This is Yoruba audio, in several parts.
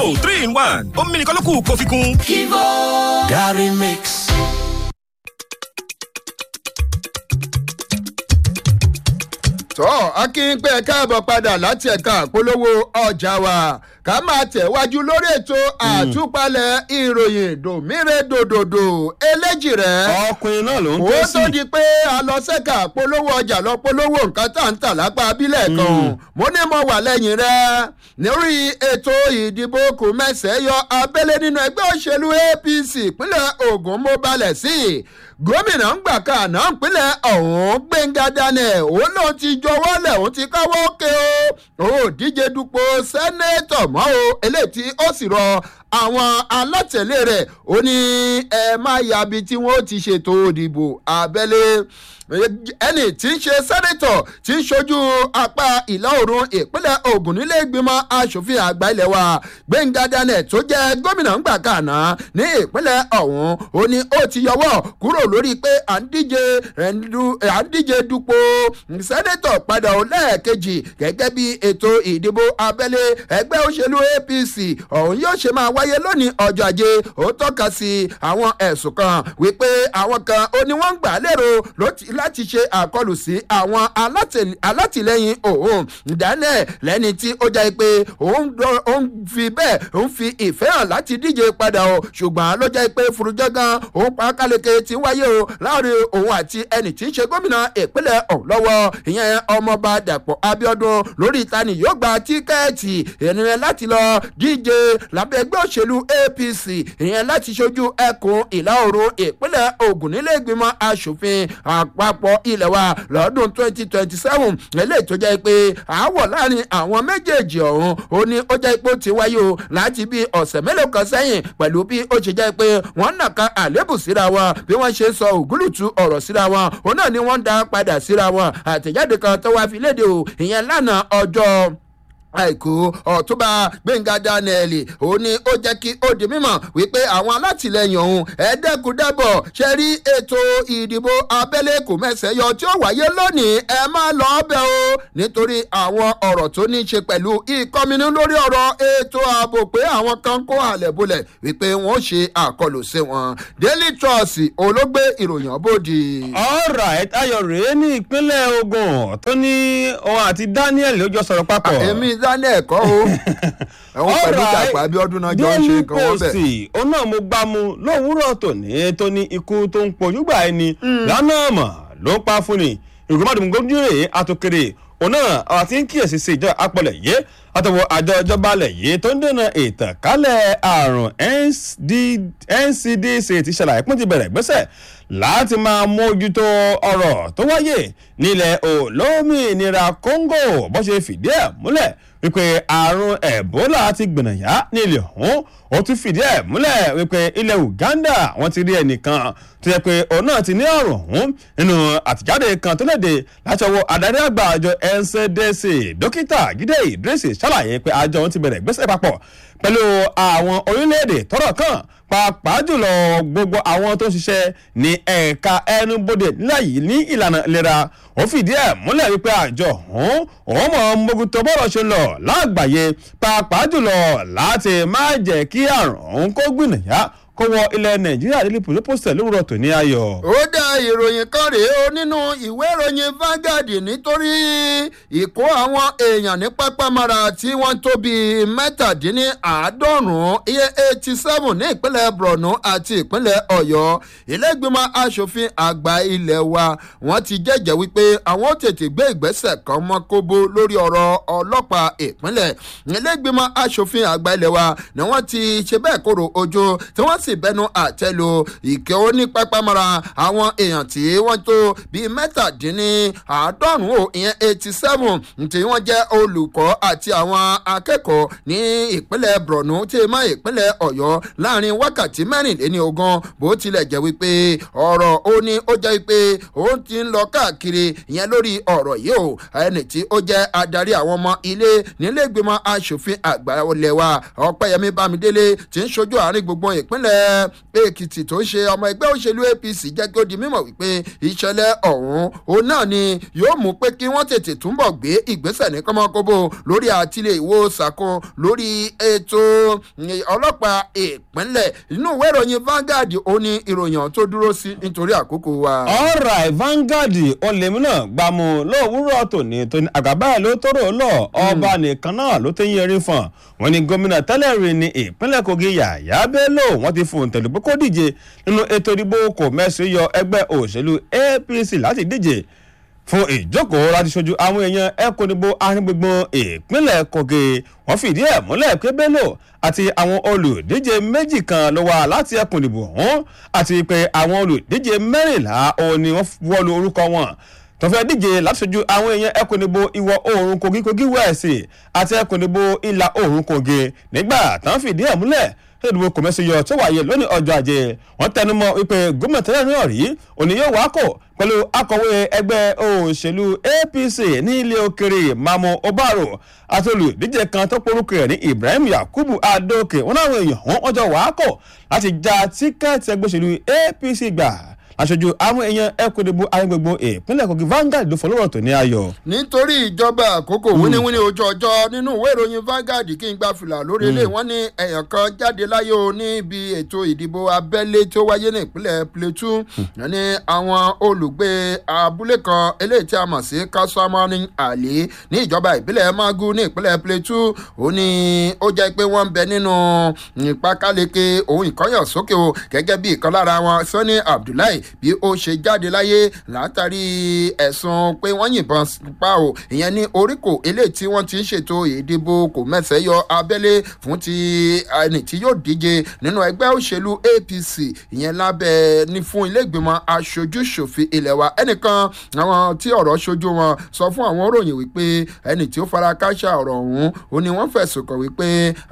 Kivo three in one omi nìkan ló kù kó fi kún. Kivo Gary Mix. tọ́ akínpẹ́ káàbọ̀ padà láti ẹ̀ka àpolówó ọjà wa ká máa tẹ̀wájú lórí ètò àtúpalẹ̀ ìròyìn dòmíre dòdòdò eléjì rẹ̀. ọkùnrin náà ló ń ó ké tó sí. di pé a lọ sẹ́ka polówó ọjà lọ polówó nǹkan tá ń tà lápá abílẹ̀ kan mo ní mo wà lẹ́yìn rẹ̀ lórí ètò ìdìbò kò mẹ́sẹ̀ yọ abẹ́lé nínú ẹgbẹ́ òṣèlú apc ìpínlẹ̀ ogun mo balẹ̀ sí i gómìnà ń gbà kan àná ìpínlẹ̀ ọ̀hún gbẹ̀ngà daniel òun lòun ti jọwọ́ lẹ̀ òun ti káwọ́ ké o ó díje dupò sẹ́nẹ́tọ̀ mọ́ o eléyìí tí ó sì rọ àwọn alátẹ̀lé rẹ̀ ó ní ẹ má yabi tí wọ́n ti ṣètò òdìbò abẹ́lé ẹni tí ń ṣe sẹ́nẹ́tọ̀ tí ń ṣojú apá ìlà oòrùn ìpínlẹ̀ ogun nílé ìgbìmọ̀ asòfin àgbà ilẹ̀ wa gbẹ̀ngà daniel tó jẹ́ gómìnà ńgbà kàná ní ìpínlẹ̀ ọ̀hún ó ní ó ti yọwọ́ kúrò lórí pé à ń díje à ń díje dupò sẹ́nẹ́tọ̀ padà ó lẹ́ẹ̀kejì gẹ́gẹ́ bí ètò ìdìbò abẹ́lé ẹgbẹ́ òṣèlú apc ọ̀hún yóò ṣe máa wáyé lónìí ọjọ́ ajé ó tọ́ka sí àwọn ẹ̀sùn kan wípé àwọn kan ó ní wọ́n ń gbà lérò láti ṣe àkọlù sí àwọn alátìlẹyìn òun daniel lẹ́ni tí ó jẹ́ pé òun fi bẹ́ẹ̀ òun fi ìfẹ́ hàn láti díje padà o ṣùgbọ́n ló jẹ́ pé furujọ́gán òun pa káleke ti wáyé o láàrin òun àti ẹni tí í ṣe gómìnà ìpínlẹ̀ ọ̀hún lọ́wọ́ ìyẹn ọmọọba dàpọ̀ abiodun lórí ìtani yóò gba tíkẹ́ẹ̀tì ìrìnrìn láti lọ díje lábẹ́ ẹgbẹ́ òṣèlú apc ìyẹn láti ṣojú ẹkùn ìlà oòrùn ìpínlẹ̀ ogun nílé ìgbìmọ̀ asòfin àpapọ̀ ilẹ̀ wa lọ́dún twenty twenty seven eléyìí tó jẹ́ pé àáwọ̀ láàrin àwọn méjèèjì ọ̀hún ó ní ó jẹ́ pé ó ti wáyé o láti bí ọ̀sẹ̀ mélòó kan sẹ́yìn pẹ̀lú bí ó ṣe jẹ́ pé wọ́n nàka àlébù síra wọn bí wọ́n ṣe sọ ògúlùtù ọ̀rọ̀ síra wọn òun náà ni wọ́n ń dá padà síra wọn àtẹ̀jáde kan tó wá fi léde o ìyẹn lánàá ọjọ́ àìkú ọ̀túnba gbẹ̀ngà daniel ó ní ó jẹ́ kí ó di mímọ̀ wípé àwọn alátìlẹyìn ọ̀hún ẹ̀ẹ́dẹ́kùdẹ́bọ̀ ṣe rí ètò ìdìbò abẹ́lé kò mẹ́sẹ̀ yọ tí ó wáyé lónìí ẹ má lọ ọbẹ̀ o nítorí àwọn ọ̀rọ̀ tó ní í ṣe pẹ̀lú ìkọminú lórí ọ̀rọ̀ ètò ààbò pé àwọn kan kó àlẹ̀ bolẹ̀ wípé wọ́n ṣe àkọlù sí wọn daily trust olóògbé ìròyìn bòdì. alright ayọ̀ rèé ní ìpínlẹ̀ ogun tó ní òun àti daniel ló jọ sọ̀rọ̀ papọ̀. èmi daniel kọ́ o ẹ̀wọ̀n pẹ̀lú ìjàpá abiodun náà jọ ń ṣe nǹkan wọ́n bẹ̀. daily post òun náà mo gbá mu lówùúrọ̀ tòní tó ní ikú tó ń pojúgbà ẹni lánàá mọ̀ ló pa fún ni ìgbìmọ̀ gómìnà rèé àtòkèrè òun náà àti ń kíyèsí sí ìjọ apọ̀lẹ̀ yìí àtọwọ́ àjọ ìjọba alẹ̀ yìí tó ń dènà ìtànkálẹ̀ àrùn ncdc ti ṣàlàyé pín ti bẹ̀rẹ̀ gbẹ́sẹ̀ láti máa mójútó ọ̀rọ̀ tó wáyé nílẹ̀ olómìnira congo bó ṣe fìdí ẹ̀ múlẹ̀ wípé àrùn ebola ti gbìnàyà nílẹ̀ ọ̀hún ó tún fìdí ẹ̀ múlẹ̀ wípé ilẹ̀ uganda wọ́n ti rí ẹnìkan tó yẹ pé òun náà ti ní àrùn ọ̀hún nínú àtìjáde kan tó léde láti ọwọ́ adarí àgbà àjọ ncdc dókítà jíde idris ṣàlàyé pé àjọ wọn ti bẹ̀rẹ̀ gbèsè papọ̀ pẹ̀lú àwọn orílẹ̀-èdè tọ́rọ̀ kàn pàápàá jùlọ gbogbo àwọn tó ń ṣiṣẹ́ ní ẹ̀ka ẹnubodè nílẹ̀ yìí ní ìlànà ìlera ó fìdí ẹ̀ múlẹ̀ wípé àjọ ọ̀hún òun mọ̀ mójútó bọ́rọ̀ ṣe lọ lágbàáyé pàápàá jùlọ láti má jẹ́ kí àrùn ọ̀hún kó gbìnàyà kó wọ ilẹ̀ nàìjíríà nílé pòlópòsẹ̀ lówùrọ̀ tó ní ayọ̀. ó dá ìròyìn kan rèé o nínú ìwé ìròyìn Vanguard nítorí ìkó àwọn èèyàn ní pápámọ́ra tí wọ́n tó bíi mẹ́tàdínláàádọ́rùn-ún iye eighty seven ní ìpínlẹ̀ Borno àti ìpínlẹ̀ Ọ̀yọ́ ilé-ìgbìmọ̀ asòfin àgbà ilé wa wọ́n ti jẹ́jẹ́ wípé àwọn ó tètè gbé ìgbésẹ̀ kan mọ́ kóbó lórí ọ̀rọ̀ ọlọ́pàá ìpínlẹ̀ ilé-ìgbìmọ̀ asòfin àgbà ilé wa ni wọ́n ti ṣe bẹ́ẹ̀ kóró ojú tí wọ́n sì bẹnu àtẹ́lu ìkẹ́ onípápámọ́ra àwọn èèyàn tí wọ́n tó bíi mẹ́tàdínláàádọ́rùn-ún ìyẹn eighty seven tí wọ́n jẹ́ olùkọ́ àti àwọn akẹ́kọ̀ọ́ ní ìpínlẹ̀ Borno tí ma ìpínlẹ̀ Ọ̀yọ́ láàrin wákàtí mẹ́rìnléní ogún bó tilẹ̀ jẹ́ wípé ọ̀rọ̀ ó ní ó jẹ́ wípé ó ti ń lọ káàkiri ìyẹn lórí ọ̀rọ̀ yìí o ẹni tí ó jẹ́ adarí àwọn ọmọ ilé nílé ìgbìmọ̀ asòfin àgbà ilẹ̀ wa Ọpẹ́yẹmí Bámidélé tí ń ṣojú àárín gbùngbùn ìpínlẹ̀ ìpínlẹ̀ èkìtì tó ṣe ọmọ ẹgbẹ́ òṣèlú apc jẹ́ kí ó di mímọ̀ wípé ìṣẹ̀lẹ̀ ọ̀hún òun náà ni yóò mú pé kí wọ́n tètè túnbọ̀ gbé ìgbésẹ̀ ní kọ́mọkóbó lórí àtìlẹ̀ ìwò sàkó lórí ètò ọlọ́pàá ìpínlẹ̀ inú ìwé ìròyìn Vanguard ó ní ìròyìn tó dúró sí nítorí àkókò wa. ọ̀rọ̀ Vanguard olèmí náà gbàmù lówùúrọ̀ tòní tóní àgàbà ẹ̀ ló tóró lọ ọba nìkan náà ló tẹ́ yẹrin fún wọn ni gómìnà tẹ́lẹ̀ rí ní ìpínlẹ̀ Kogi Yàyà Bello wọ́n ti fún tẹ̀lé pé kó díje nínú ètò ìdìbò kò mẹ́sì yọ ẹgbẹ́ òṣèlú APC láti díje fún ìjókòó láti ṣojú àwọn èèyàn ẹkùn ìdìbò arìngbùngbùn ìpínlẹ̀ Kogi wọ́n fìdí ẹ̀ múlẹ̀ pé Bello àti àwọn olùdíje méjì kan ló wá láti ẹkùn ìdìbò ọ̀hún àti pé àwọn olùdíje mẹ́rìnlá òun ni wọ́n wọ́lu orúkọ wọn tó fẹ́ díje láti ṣojú àwọn èèyàn ẹkùn ìdìbò ìwọ̀ oòrùn Kogi Kogi West àti ẹkùn ìdìbò ìlà oòrùn Kogi nígbà tán fìdí ẹ̀ múlẹ̀ ìdìbò kòmẹ́sì yọ tó wáyé lónìí ọjọ́ ajé wọ́n tẹnumọ́ wípé gómìnà tẹ́lẹ̀ náà rí òní yóò wá kò pẹ̀lú akọ̀wé ẹgbẹ́ òṣèlú APC ní ilé òkèrè Mamu Obaro àti olùdíje kan tó porúkọ rẹ̀ ní Ibrahim Yakubu Adoke wọn náà èèyàn wọn ọjọ́ wá kò láti já tíkẹ́ẹ̀tì ẹgbẹ́ òṣèlú APC gbà aṣojú àwọn èèyàn ẹkùn ìdìbò ayégbègbè ìpínlẹ̀ Kogi Vanguard ló fọlọ́rọ̀ tó ní ayọ̀. nítorí ìjọba àkókò wíníwíní ojú ọjọ́ nínú ìwé ìròyìn Vanguard kí n gba fìlà lórí ilé wọn ní èèyàn kan jáde láyé o níbi ètò ìdìbò abẹ́lé tí ó wáyé ní ìpínlẹ̀ Plateau ní àwọn olùgbé abúlé kan eléyìí tí a mọ̀ sí Kassamani Ali ní ìjọba ìbílẹ̀ Magu ní ìpínlẹ̀ Plateau ó ní ó jẹ́ pé wọ́n ń bẹ nínú ìpákáleke ohun ìkọ́yọ̀sókè o gẹ́gẹ́ bí ìkan lára wọn Sani Abdullahi bí ó ṣe jáde láyé látàrí ẹ̀sùn pé wọ́n yìnbọn pa ò ìyẹn ní oríkò eléyìí tí wọ́n ti ń ṣètò ìdìbò kò mẹ́sẹ̀ yọ abẹ́lé fún ti ẹni tí yóò díje nínú ẹgbẹ́ òṣèlú APC ìyẹn lábẹ́ ní fún ilé ìgbìmọ̀ aṣojú ṣòfin ilẹ̀ wa ẹnìkan àwọn tí ọ̀rọ̀ ṣojú wọn sọ fún àwọn òròyìn wípé ẹni tí ó fara káṣá ọ̀rọ̀ ọ̀hún ó ní wọ́n fẹ̀sùn kàn wípé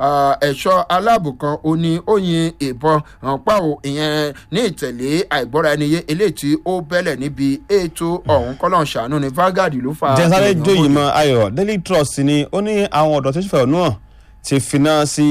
ẹ̀ṣọ́ aláàbò kan ó ní ó yin ìbọn pa ò ìyẹn ní ìtẹ̀lé àìgbọ́ra ẹni yé eléyìí tí ó bẹ́lẹ̀ níbi ètò ọ̀hún kọ́lọ́n ṣàánú ní Vanguard ló fa. jẹ́sáré jóyè mọ́ ayọ̀ Daily Trust ni ó ní àwọn ọ̀dọ́ tó ṣèfẹ́ ọ̀nù hàn ti finá sí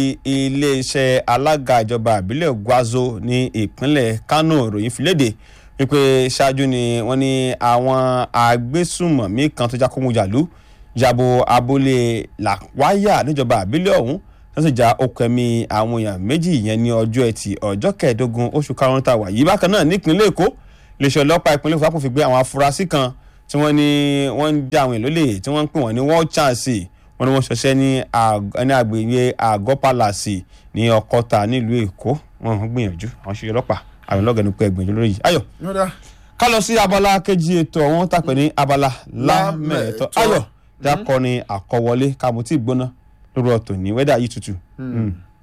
iléeṣẹ́ alága ìjọba ìbílẹ̀ Gwazo ní ìpínlẹ̀ Kano ìròyìn filéde wípé ṣáájú ni wọ́n ní àwọn agbésùmọ̀mí kan tó jákòmùjàlú yabo abúlé làwáyà níjọba ìbílẹ̀ ọ̀hún wọ́n sì já okùn ẹ̀mí àwọn èèyàn méjì yẹn ní ọjọ́ ẹtì ọjọ́ kẹẹ̀ẹ́dógún oṣù karùn-ún tá a wà yìí bákan náà nípínlẹ̀ èkó iléeṣẹ́ ọlọ́pàá ìpínlẹ̀ èkó fi gbé àwọn afurasí kan tí wọ́n ní wọ́n ń dá àwọn èèyàn lólè tí wọ́n ń pè wọ́n ní world chance wọ́n ní wọ́n ṣọṣẹ́ ní agbègbè àgọ́ palace ní ọkọ́ta nílùú èkó wọ́n ń gbìyànjú àwọn ṣe ọlọ́pàá àwọn ọlọ́gẹ̀ẹ́nu pé ẹgbẹ̀jọ lórí yìí ayọ̀ ká lọ sí abala kejì ètò ọ̀hún tàpẹ́ ní abala lámẹ̀ẹ́tọ́ ayọ̀ dákọ́ ni àkọwọlé kàmútì gbóná lórí ọ̀tọ̀ ní wẹ́dà yìí tutù.